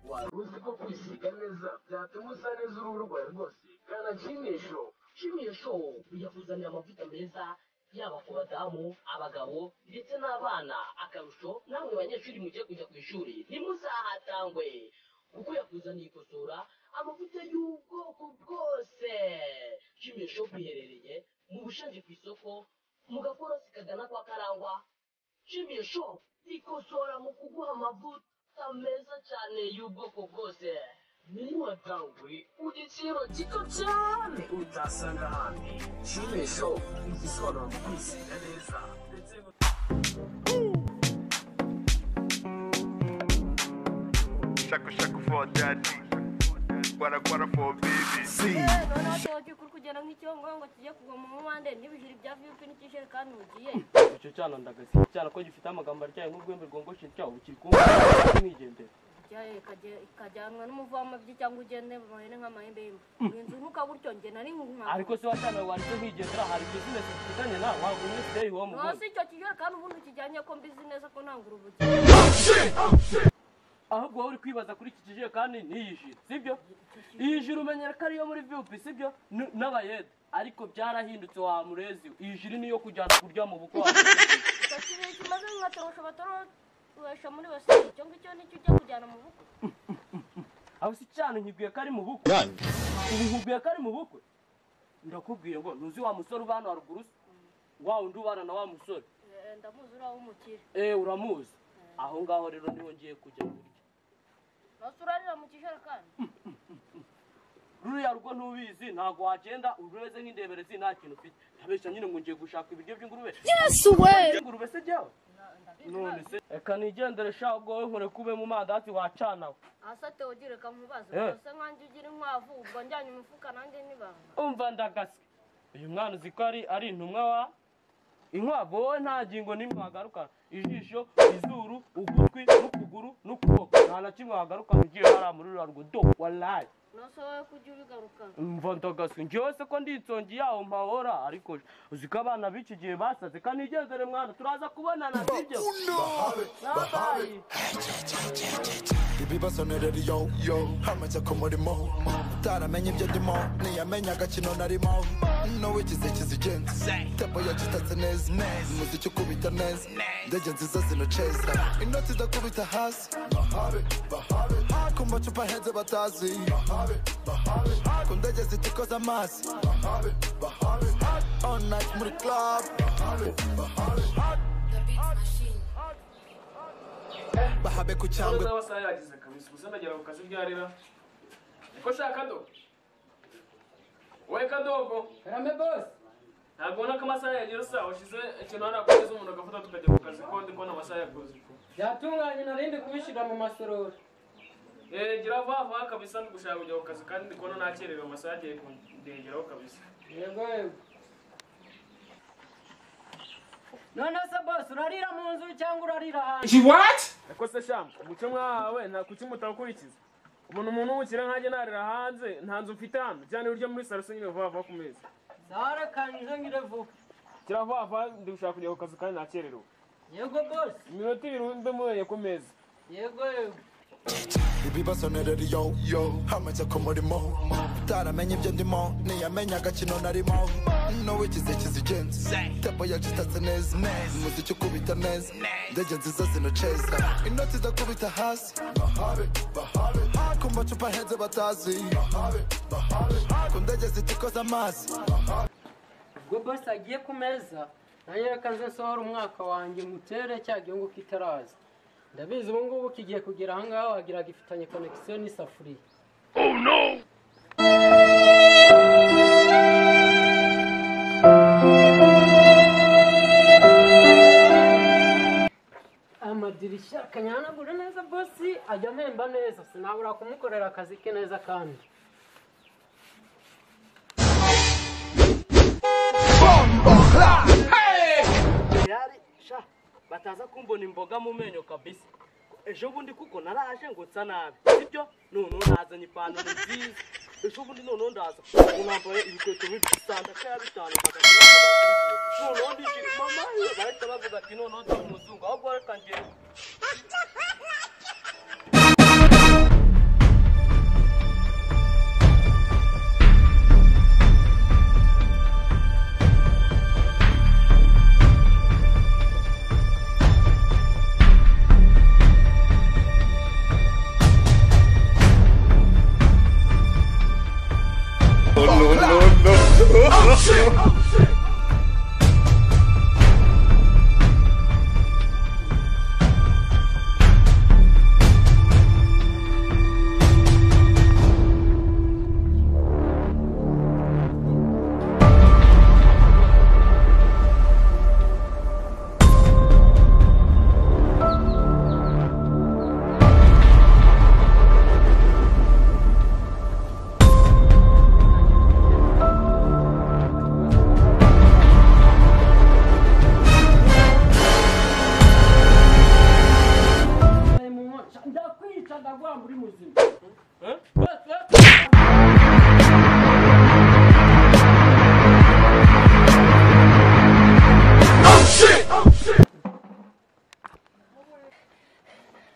wawe uzi ko kwisiga neza byatuma usa neza uruhu rwawe rwose kanda kimisho Kimisho biyakuzanira amavuta meza yaba ku badamu abagabo ndetse n'abana akarusho namwe banyeshuri mugiye kujya ku ishuri ntimuzahatangwe kuko yakuzaniye ikosora amavuta y'ubwoko bwose kimisho biherereye mu bushanje ku isoko mu gakorosi kagana kwa karangwa kimisho ikosora mu kuguha amavuta meza cyane y'ubwoko bwose niyo watangwe ku giciro gito cyane utasanga ahandi kimisho igisobanuro mu kwisiga neza ndetse Shaku shaku for daddy. Gwara gwara for baby. noneho tuyoboke kuri kugera nk'icyongo ngo kijye kugwa mu mubande n'ibijiri bya viyupi n'ikijerekani mugiye icyo cyana ndagasiga icyana ko gifite amagambo aryaye nk'urwembe rwongoshe cyawo bukiri kumwe mwigendera Ijyayo ikajya- ikajyanwa n'umuvamabyi cyangwa ugende mu mahene nk'amahembembe winzuruka gutyo njye nari nk'umwana ariko se wacana wanditse nkwigendera hari bizinesi dufitanye nawe wagumye stay home no rwose si icyo kijerekani ubundi ukijyanye ko mbizi neza ko ntabwo urubugi ahubwo wowe uri kwibaza kuri iki kijerekani n'iyi jiri sibyo iyi jiri umenyera ko ariyo muri vup sibyo N- n'abayede ariko byarahindutse wa murezi iyi jiri niyo kujyana kuryama mu bukwe wa murezi icyo kintu kimaze nk'atorosho batorosha muri basiri icyo ngicyo nicyo ujya kujyana mu bukwe aho si cyane nkibwiye ko ari mu bukwe ubu nkubwiye ko ari mu bukwe ndakubwiye ngo ntuzi wa musore ubana haruguru se wa wundi ubana na wa musore Eh, ndamuzi uriya w'umukire Eh uramuzi aho ngaho rero niho ngiye kujya burya nose urarira mu kijerekani ruriya rugo ntubizi ntabwo wagenda urumeze nk'indeberezi nta kintu ufite ntabeshya nyine ngo ngiye gushaka ibiryo by'ingurube Yesu we! ingurube se jyawe none se reka nigendere sha ubwo wowe nkore kube mu mandazi wacanawe ahasate ugire kamubazo Eh. ese nkanjye ugira inkwavu ubwo njyanye umufuka nanjye n'ibanga umva ndagase uyu mwana uzi ko ari ari intumwa wa inkwavu wowe nta ngingo n'imwe wagarukana ijisho izuru ugutwi n'ukuguru n'ukuboko nta na kimwe wagarukana ugiye hariya muri ruriya rugo do walayi nose wowe kujya ubigarukana mva ndagase njyewe se ko ndi insongi yaho mpahora ariko uzi ko abana b'iki gihe basaze kandi igenzere mwana turaza kubonana sibyo Bye. ibibasonera yo yo hamaze ku murimo utaramenye ibyo ndimo ntiyamenye agakino narimo nowe kizikiza igenzi tempo yagitatse neza umuziki ukubita neza indege nziza zinoceza inoti idakubita hasi bahabe bahabe ku macupa ahenze batazi bahabe bahabe ku ndege zitikoza amazi bahabe bahabe all night muri club bahabe bahabe bahabe ku cyangwe cyangwa amasaha yageze kabisa gusa ndagera ku kazi ryarira niko shaka kado wowe kadogo Rambe boss ntabwo ubona ko amasaha yageze saa washyize ikintu hariya ku meza umuntu agafata tukajya ku kazi ko ndi kubona amasaha yakoze byatunganye narindi kubishyira mu masorori Eh, gira vuba vuba kabisa ndi gushaka kujya ku kazi kandi ndi kubona nakerewe amasaha agiye kundengeraho kabisa yego yego none se boss urarira mu nzu cyangwa urarira hanze ariko se shamu umuco mwahawe nta kuki mutawukurikiza umuntu umuntu w'umukire nkanjye narira hanze nta nzu mfite hano cyane uburyo muri salo se nyine vuba vuba ku meza sara kanyuze ngire vuba gira vuba vuba ndi gushaka kujya ku kazi kandi nakererewe yego boss iminota ibiri mbe mubonye ku meza yego yego ibibasonera yo yo hamaze ku murimo utaramenye ibyo ndimo ntiyamenye agakino narimo nowe kizikiza igenzi tempo yagitatse neza umuziki ukubita neza indege nziza zinoceza inoti idakubita hasi bahabe bahabe ku macupa ahenze batazi bahabe bahabe ku ndege zitikoza amazi ubwo boss agiye ku meza nanjye reka nze nsohora umwaka wanjye mutere cya gihungu kitaraza ndabizi ubu ngubu kigiye kugera aha ngaha wagira gifitanye connection n'isafuriya amadirishya akanyanagura neza bosi ajya amemba neza sinabura kumukorera akazi ke neza kandi yari sha bataza kumbona imboga mu menyo kabisa ejo bundi kuko naraje ngo nsa nabi sibyo noneho nazanye ipantaro nziza ejo bundi noneho ndaza ubu nambaye ibikweto bibi bisanga ko yabitanu noneho ndikiri mama ye bahita bavuga ati noneho nza umuzungu ahubwo reka ngende akaguha muri muzima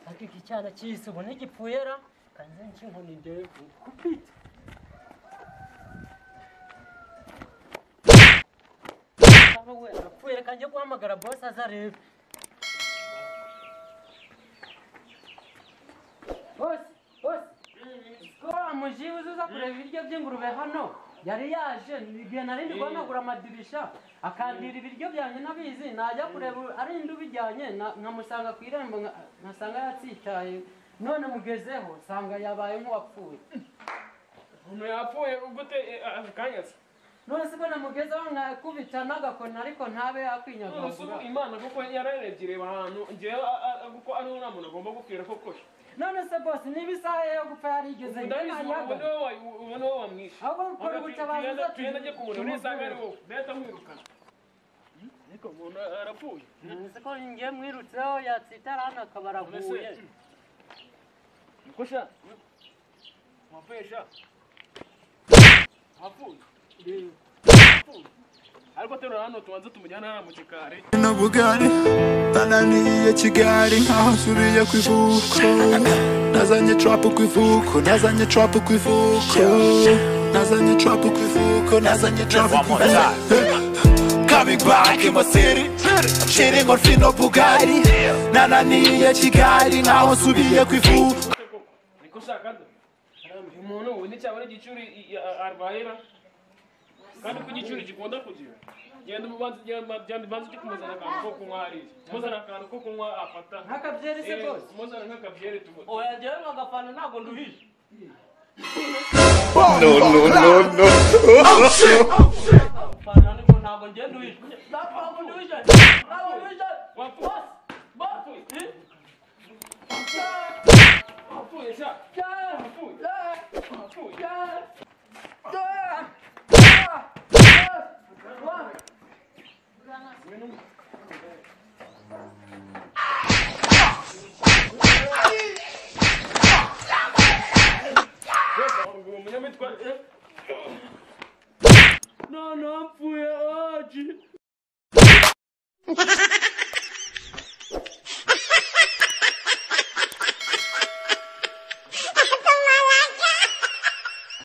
ariko iki cyana cyise ubu ntigipfuye ra kanze nkinkoni ndevu kupita Cyangwa we arapfuye reka njye guhamagara bosi azarebe bosi bosi ko wa mujibu uza kureba ibiryo by'ingurube hano yari yaje igihe nari ndi guhanagura amadirisha akandira ibiryo byanjye nabizi najya kureba arinda ubijyanye na- nkamusanga ku irembo nka- nkasanga yatsitaye none mugezeho nsanga yabaye nk'uwapfuye umuntu yapfuye gute eh, ah, ako kanya se none se mbona mugezeho mwakubita n'agakoni ariko ntabe none se yakwinyagagura ubu imana kuko yararebye ireba ahantu ngewe ah, ah, kuko ariho nta muntu agomba gupfira ko kosha none se bose niba isaha ye yo gupfa yarigeze ndabizi ubu ubu yagaruye niwe wa- ubu- ubu niwe wamwishe ahubwo mukora ubutabazi tugenda bwacu. tugenda ajye kumureba nisanga ari wowe ndahita mwirukana ariko umuntu arapfuye None se ko ngiye mwirutseho yatsitara hano akaba none se araguye niko sha wapfuye sha apfuye Apfuye. ariko terura hano tubanze tumujyane hariya mu gikari no bugari bananiye kigali nkaho nsubiriye ku ivuko nazanye trapu ku ivuko nazanye trapu ku ivuko nazanye trapu ku ivuko nazanye trapu ku ivuko Coming back in my city I'm chilling on Fino Bugatti Nananiye Kigali Nkaho nsubiye ku ivuko niko sha kandi uyu muntu ubu ni cyabona igicuri i- i- arwahera kandi ko igicuri gikunda kugira genda ubanze genda ubanze ujye kumuzana akantu ko kunywa hariya muzana akantu ko kunywa afata nk'akabyeri se Eh, bose muzana nk'akabyeri tubu oyagewe ngo agafana ntabwo nduhishe agafana niko ntabwo ngiye nduhishe ntabwo nduhishe ntabwo nduhishe wapfuye bose wapfuye wapfuye sha wapfuye wapfuye uwo munyamitwa eh? none hapfuye aje